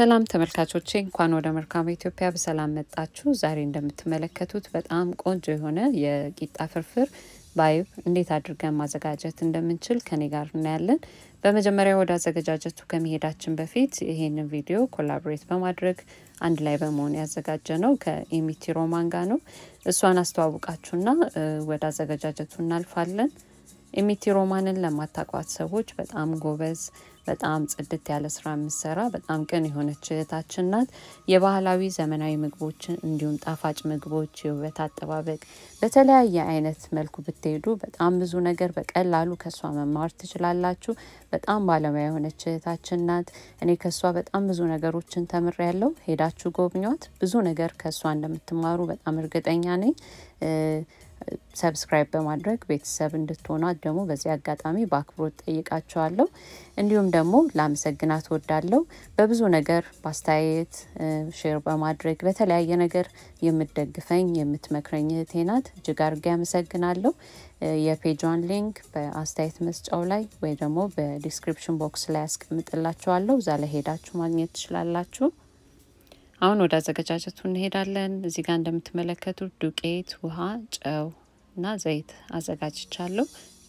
ሰላም ተመልካቾቼ እንኳን ወደ መልካም ኢትዮጵያ በሰላም መጣችሁ። ዛሬ እንደምትመለከቱት በጣም ቆንጆ የሆነ የቂጣ ፍርፍር በአይብ እንዴት አድርገን ማዘጋጀት እንደምንችል ከኔ ጋር እናያለን። በመጀመሪያ ወደ አዘገጃጀቱ ከመሄዳችን በፊት ይሄንን ቪዲዮ ኮላቦሬት በማድረግ አንድ ላይ በመሆን ያዘጋጀ ነው ከኤሚቲ ሮማን ጋር ነው። እሷን አስተዋውቃችሁና ወደ አዘገጃጀቱ እናልፋለን። ኤሚቲ ሮማንን ለማታቋት ሰዎች በጣም ጎበዝ በጣም ጽድት ያለ ስራ የምትሰራ በጣም ቅን የሆነች እህታችን ናት። የባህላዊ ዘመናዊ ምግቦችን እንዲሁም ጣፋጭ ምግቦች፣ የውበት አጠባበቅ በተለያየ አይነት መልኩ ብትሄዱ በጣም ብዙ ነገር በቀላሉ ከእሷ መማር ትችላላችሁ። በጣም ባለሙያ የሆነች እህታችን ናት። እኔ ከእሷ በጣም ብዙ ነገሮችን ተምሬያለሁ። ሄዳችሁ ጎብኟት። ብዙ ነገር ከእሷ እንደምትማሩ በጣም እርግጠኛ ነኝ። ሰብስክራይብ በማድረግ ቤተሰብ እንድትሆኗት ደግሞ በዚህ አጋጣሚ በአክብሮት ጠይቃቸዋለሁ። እንዲሁም ደግሞ ላመሰግናት ወዳለሁ። በብዙ ነገር በአስተያየት ሼር በማድረግ በተለያየ ነገር የምትደግፈኝ የምትመክረኝ እህቴ ናት። እጅግ አድርጌ አመሰግናለሁ። የፔጇን ሊንክ በአስተያየት መስጫው ላይ ወይ ደግሞ በዲስክሪፕሽን ቦክስ ላይ ያስቀምጥላችኋለሁ። እዛ ላይ ሄዳችሁ ማግኘት ትችላላችሁ። አሁን ወደ አዘገጃጀቱ እንሄዳለን። እዚህ ጋር እንደምትመለከቱት ዱቄት፣ ውሃ፣ ጨው እና ዘይት አዘጋጅቻለሁ።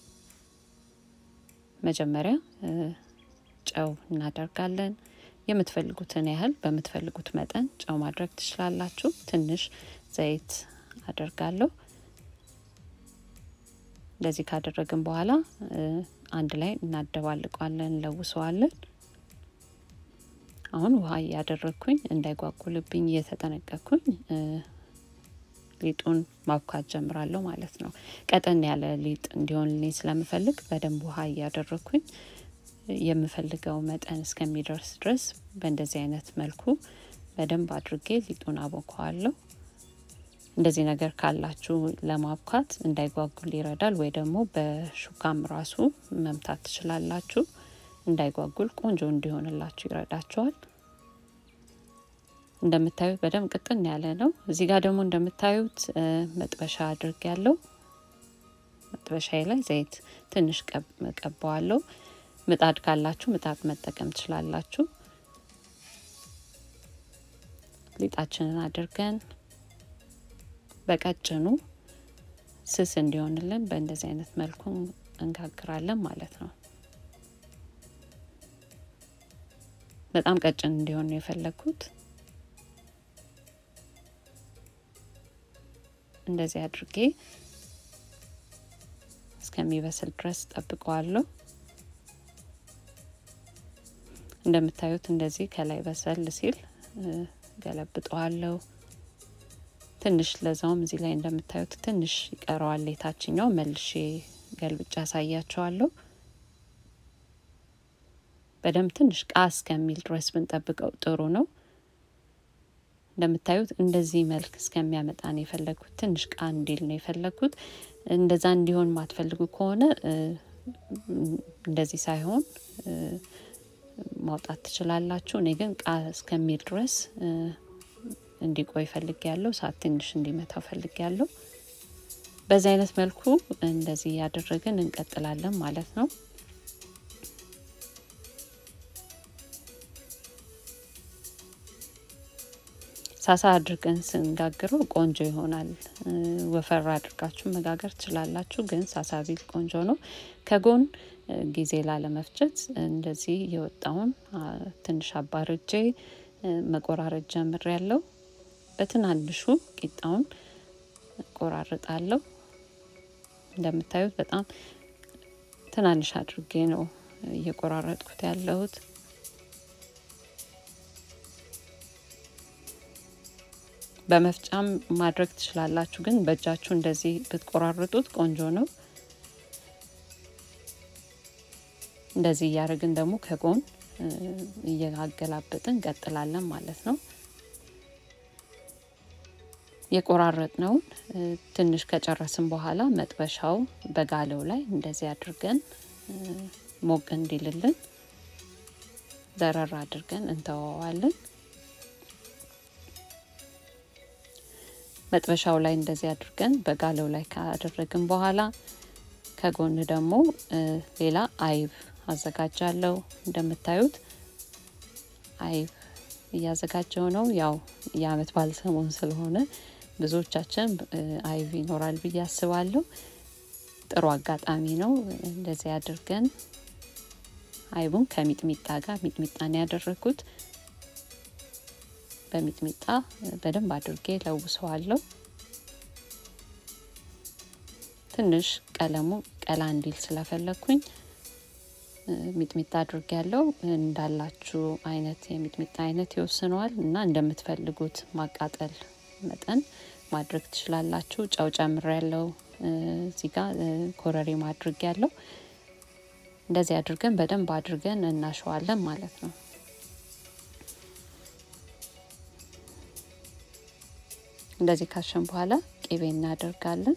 መጀመሪያ ጨው እናደርጋለን። የምትፈልጉትን ያህል በምትፈልጉት መጠን ጨው ማድረግ ትችላላችሁ። ትንሽ ዘይት አደርጋለሁ። እንደዚህ ካደረግን በኋላ አንድ ላይ እናደባልቀዋለን፣ እንለውሰዋለን። አሁን ውሃ እያደረግኩኝ እንዳይጓጉልብኝ እየተጠነቀቅኩኝ ሊጡን ማብካት ጀምራለሁ ማለት ነው። ቀጠን ያለ ሊጥ እንዲሆንልኝ ስለምፈልግ በደንብ ውሃ እያደረግኩኝ የምፈልገው መጠን እስከሚደርስ ድረስ በእንደዚህ አይነት መልኩ በደንብ አድርጌ ሊጡን አቦከዋለሁ። እንደዚህ ነገር ካላችሁ ለማብካት እንዳይጓጉል ይረዳል። ወይ ደግሞ በሹካም ራሱ መምታት ትችላላችሁ። እንዳይጓጉል ቆንጆ እንዲሆንላችሁ ይረዳቸዋል። እንደምታዩት በደንብ ቅጥን ያለ ነው። እዚህ ጋር ደግሞ እንደምታዩት መጥበሻ አድርግ ያለው መጥበሻዬ ላይ ዘይት ትንሽ ቀባዋለሁ። ምጣድ ካላችሁ ምጣድ መጠቀም ትችላላችሁ። ሊጣችንን አድርገን በቀጭኑ ስስ እንዲሆንልን በእንደዚህ አይነት መልኩ እንጋግራለን ማለት ነው። በጣም ቀጭን እንዲሆን ነው የፈለግኩት። እንደዚህ አድርጌ እስከሚበስል ድረስ ጠብቀዋለሁ። እንደምታዩት እንደዚህ ከላይ በሰል ሲል ገለብጠዋለሁ። ትንሽ ለዛውም እዚህ ላይ እንደምታዩት ትንሽ ይቀረዋል። የታችኛው መልሼ ገልብጫ አሳያቸዋለሁ። በደንብ ትንሽ ቃ እስከሚል ድረስ ብንጠብቀው ጥሩ ነው። እንደምታዩት እንደዚህ መልክ እስከሚያመጣ ነው የፈለግኩት። ትንሽ ቃ እንዲል ነው የፈለግኩት። እንደዛ እንዲሆን ማትፈልጉ ከሆነ እንደዚህ ሳይሆን ማውጣት ትችላላችሁ። እኔ ግን ቃ እስከሚል ድረስ እንዲቆይ ፈልግ ያለው ሰዓት ትንሽ እንዲመታው ፈልግ ያለው። በዚህ አይነት መልኩ እንደዚህ እያደረግን እንቀጥላለን ማለት ነው። ሳሳ አድርገን ስንጋግረው ቆንጆ ይሆናል። ወፈር አድርጋችሁ መጋገር ትችላላችሁ፣ ግን ሳሳ ቢል ቆንጆ ነው። ከጎን ጊዜ ላለመፍጀት እንደዚህ የወጣውን ትንሽ አባርጄ መቆራረጥ ጀምር ያለው በትናንሹ ቂጣውን ቆራርጣለሁ። እንደምታዩት በጣም ትናንሽ አድርጌ ነው እየቆራረጥኩት ያለሁት። በመፍጫም ማድረግ ትችላላችሁ፣ ግን በእጃችሁ እንደዚህ ብትቆራርጡት ቆንጆ ነው። እንደዚህ እያደረግን ደግሞ ከጎን እያገላበጥን እንቀጥላለን ማለት ነው። የቆራረጥነውን ትንሽ ከጨረስን በኋላ መጥበሻው በጋለው ላይ እንደዚህ አድርገን ሞቅ እንዲልልን ዘረር አድርገን እንተወዋለን። መጥበሻው ላይ እንደዚህ አድርገን በጋለው ላይ ካደረግን በኋላ ከጎን ደግሞ ሌላ አይብ አዘጋጃለሁ። እንደምታዩት አይብ እያዘጋጀው ነው። ያው የአመት በዓል ሰሞን ስለሆነ ብዙዎቻችን አይብ ይኖራል ብዬ አስባለሁ። ጥሩ አጋጣሚ ነው። እንደዚህ አድርገን አይቡን ከሚጥሚጣ ጋር ሚጥሚጣን ያደረግኩት በሚጥሚጣ በደንብ አድርጌ ለውሰዋለሁ። ትንሽ ቀለሙ ቀላ እንዲል ስለፈለግኩኝ ሚጥሚጣ አድርጌ ያለው እንዳላችሁ አይነት የሚጥሚጣ አይነት ይወስነዋል እና እንደምትፈልጉት ማቃጠል መጠን ማድረግ ትችላላችሁ። ጨው ጨምር ያለው እዚህ ጋር ኮረሪማ አድርጌ ያለው እንደዚህ አድርገን በደንብ አድርገን እናሸዋለን ማለት ነው። እንደዚህ ካሸን በኋላ ቅቤ እናደርጋለን።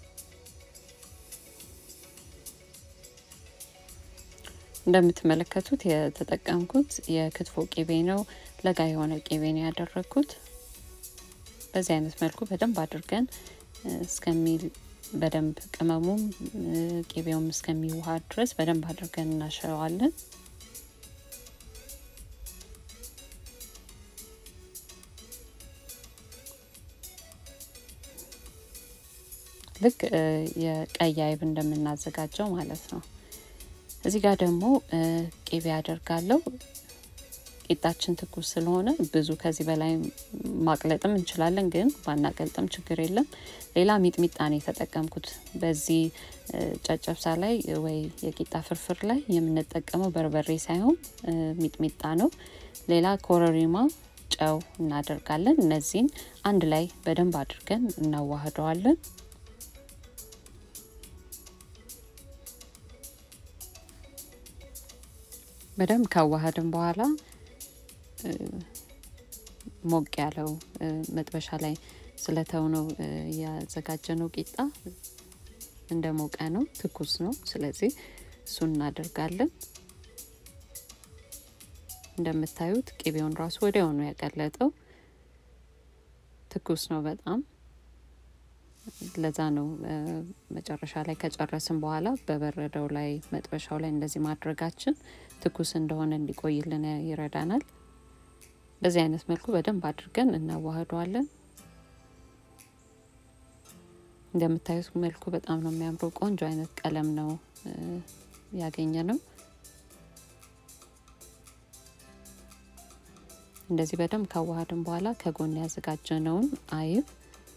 እንደምትመለከቱት የተጠቀምኩት የክትፎ ቅቤ ነው። ለጋ የሆነ ቅቤ ነው ያደረግኩት። በዚህ አይነት መልኩ በደንብ አድርገን እስከሚል በደንብ ቅመሙም ቅቤውም እስከሚዋሃድ ድረስ በደንብ አድርገን እናሸዋለን። ልክ የቀይ አይብ እንደምናዘጋጀው ማለት ነው። እዚህ ጋር ደግሞ ቅቤ አደርጋለሁ። ቂጣችን ትኩስ ስለሆነ ብዙ ከዚህ በላይ ማቅለጥም እንችላለን፣ ግን ባናቀልጥም ችግር የለም። ሌላ ሚጥሚጣ ነው የተጠቀምኩት። በዚህ ጨጨብሳ ላይ ወይ የቂጣ ፍርፍር ላይ የምንጠቀመው በርበሬ ሳይሆን ሚጥሚጣ ነው። ሌላ ኮረሪማ፣ ጨው እናደርጋለን። እነዚህን አንድ ላይ በደንብ አድርገን እናዋህደዋለን። በደንብ ካዋሃድን በኋላ ሞቅ ያለው መጥበሻ ላይ ስለተውነው ያዘጋጀነው ቂጣ እንደ ሞቀ ነው፣ ትኩስ ነው። ስለዚህ እሱን እናደርጋለን። እንደምታዩት ቅቤውን ራሱ ወዲያው ነው ያቀለጠው። ትኩስ ነው በጣም ለዛ ነው መጨረሻ ላይ ከጨረስን በኋላ በበረደው ላይ መጥበሻው ላይ እንደዚህ ማድረጋችን ትኩስ እንደሆነ እንዲቆይልን ይረዳናል። በዚህ አይነት መልኩ በደንብ አድርገን እናዋህደዋለን። እንደምታዩት መልኩ በጣም ነው የሚያምረው። ቆንጆ አይነት ቀለም ነው ያገኘ ነው። እንደዚህ በደንብ ካዋሃድን በኋላ ከጎን ያዘጋጀነውን አይብ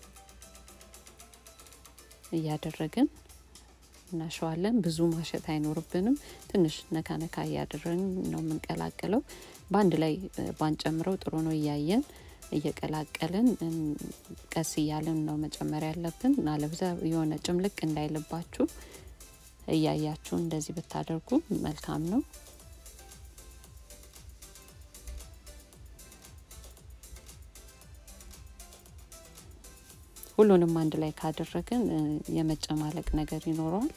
እያደረግን እናሸዋለን። ብዙ ማሸት አይኖርብንም። ትንሽ ነካ ነካ እያደረግን ነው የምንቀላቅለው። በአንድ ላይ ባንጨምረው ጥሩ ነው። እያየን እየቀላቀልን ቀስ እያልን ነው መጨመር ያለብን። አለብዛ የሆነ ጭምልቅ እንዳይልባችሁ እያያችሁ እንደዚህ ብታደርጉ መልካም ነው። ሁሉንም አንድ ላይ ካደረግን የመጨማለቅ ነገር ይኖረዋል።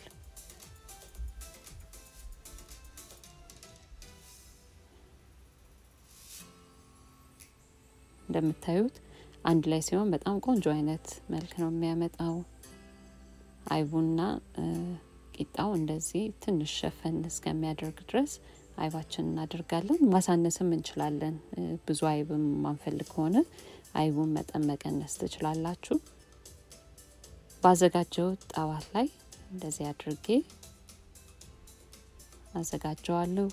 እንደምታዩት አንድ ላይ ሲሆን በጣም ቆንጆ አይነት መልክ ነው የሚያመጣው። አይቡና ቂጣው እንደዚህ ትንሽ ሸፈን እስከሚያደርግ ድረስ አይባችን እናደርጋለን። ማሳነስም እንችላለን። ብዙ አይብም ማንፈልግ ከሆነ አይቡን መጠን መቀነስ ትችላላችሁ። ባዘጋጀው ጣዋት ላይ እንደዚህ አድርጌ አዘጋጀዋለሁ።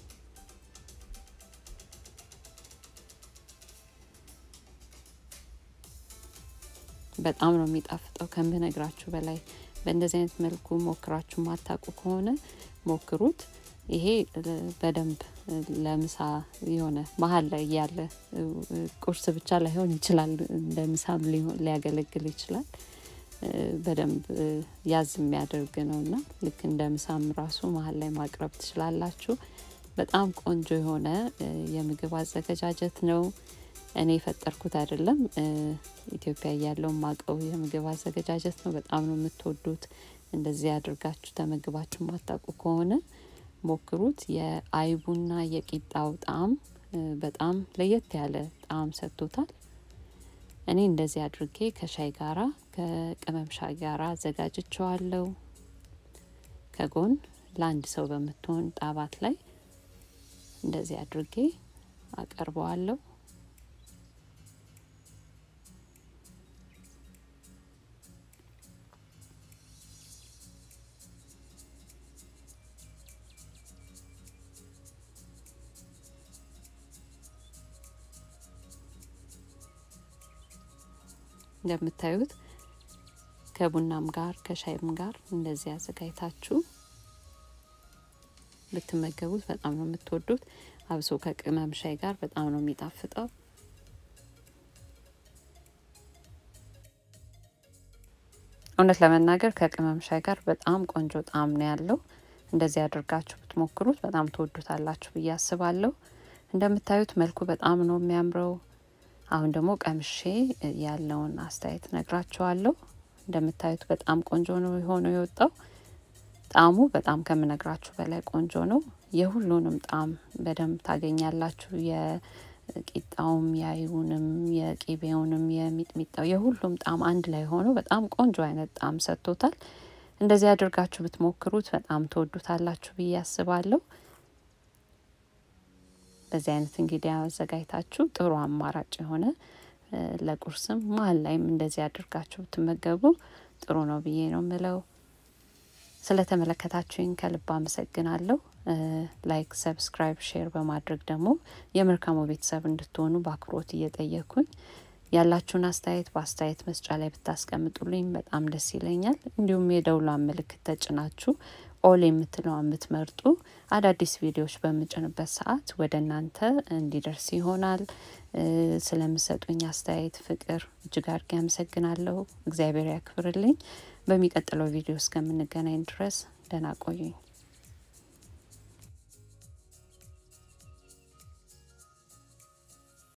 በጣም ነው የሚጣፍጠው ከምነግራችሁ በላይ። በእንደዚህ አይነት መልኩ ሞክራችሁ ማታውቁ ከሆነ ሞክሩት። ይሄ በደንብ ለምሳ የሆነ መሀል ላይ ያለ ቁርስ ብቻ ላይሆን ይችላል፣ እንደ ምሳም ሊያገለግል ይችላል። በደንብ ያዝ የሚያደርግ ነው እና ልክ እንደ ምሳም ራሱ መሀል ላይ ማቅረብ ትችላላችሁ። በጣም ቆንጆ የሆነ የምግብ አዘገጃጀት ነው። እኔ የፈጠርኩት አይደለም። ኢትዮጵያ እያለው ማቀው የምግብ አዘገጃጀት ነው። በጣም ነው የምትወዱት። እንደዚህ አድርጋችሁ ተመግባችሁ ማታውቁ ከሆነ ሞክሩት። የአይቡና የቂጣው ጣዕም በጣም ለየት ያለ ጣዕም ሰጥቶታል። እኔ እንደዚህ አድርጌ ከሻይ ጋራ ከቅመም ሻይ ጋራ አዘጋጅቸዋለሁ። ከጎን ለአንድ ሰው በምትሆን ጣባት ላይ እንደዚህ አድርጌ አቀርበዋለሁ። እንደምታዩት ከቡናም ጋር ከሻይም ጋር እንደዚህ አዘጋጅታችሁ ብትመገቡት በጣም ነው የምትወዱት። አብሶ ከቅመም ሻይ ጋር በጣም ነው የሚጣፍጠው። እውነት ለመናገር ከቅመም ሻይ ጋር በጣም ቆንጆ ጣዕም ነው ያለው። እንደዚህ አድርጋችሁ ብትሞክሩት በጣም ትወዱታላችሁ ብዬ አስባለሁ። እንደምታዩት መልኩ በጣም ነው የሚያምረው። አሁን ደግሞ ቀምሼ ያለውን አስተያየት ነግራችኋለሁ። እንደምታዩት በጣም ቆንጆ ነው የሆነው የወጣው። ጣዕሙ በጣም ከምነግራችሁ በላይ ቆንጆ ነው። የሁሉንም ጣዕም በደንብ ታገኛላችሁ። የቂጣውም፣ የአይቡንም፣ የቂቤውንም፣ የሚጥሚጣው የሁሉም ጣዕም አንድ ላይ ሆኖ በጣም ቆንጆ አይነት ጣዕም ሰጥቶታል። እንደዚህ አድርጋችሁ ብትሞክሩት በጣም ትወዱታላችሁ ብዬ አስባለሁ። በዚህ አይነት እንግዲህ አዘጋጅታችሁ ጥሩ አማራጭ የሆነ ለቁርስም መሀል ላይም እንደዚህ አድርጋችሁ ብትመገቡ ጥሩ ነው ብዬ ነው ምለው። ስለተመለከታችሁኝ ከልብ አመሰግናለሁ። ላይክ፣ ሰብስክራይብ፣ ሼር በማድረግ ደግሞ የመልካሙ ቤተሰብ እንድትሆኑ በአክብሮት እየጠየኩኝ ያላችሁን አስተያየት በአስተያየት መስጫ ላይ ብታስቀምጡልኝ በጣም ደስ ይለኛል። እንዲሁም የደውሏን ምልክት ተጭናችሁ ኦል የምትለውን የምትመርጡ አዳዲስ ቪዲዮዎች በምጭንበት ሰዓት ወደ እናንተ እንዲደርስ ይሆናል። ስለምሰጡኝ አስተያየት ፍቅር እጅግ አድርጌ አመሰግናለሁ። እግዚአብሔር ያክብርልኝ። በሚቀጥለው ቪዲዮ እስከምንገናኝ ድረስ ደህና ቆዩኝ።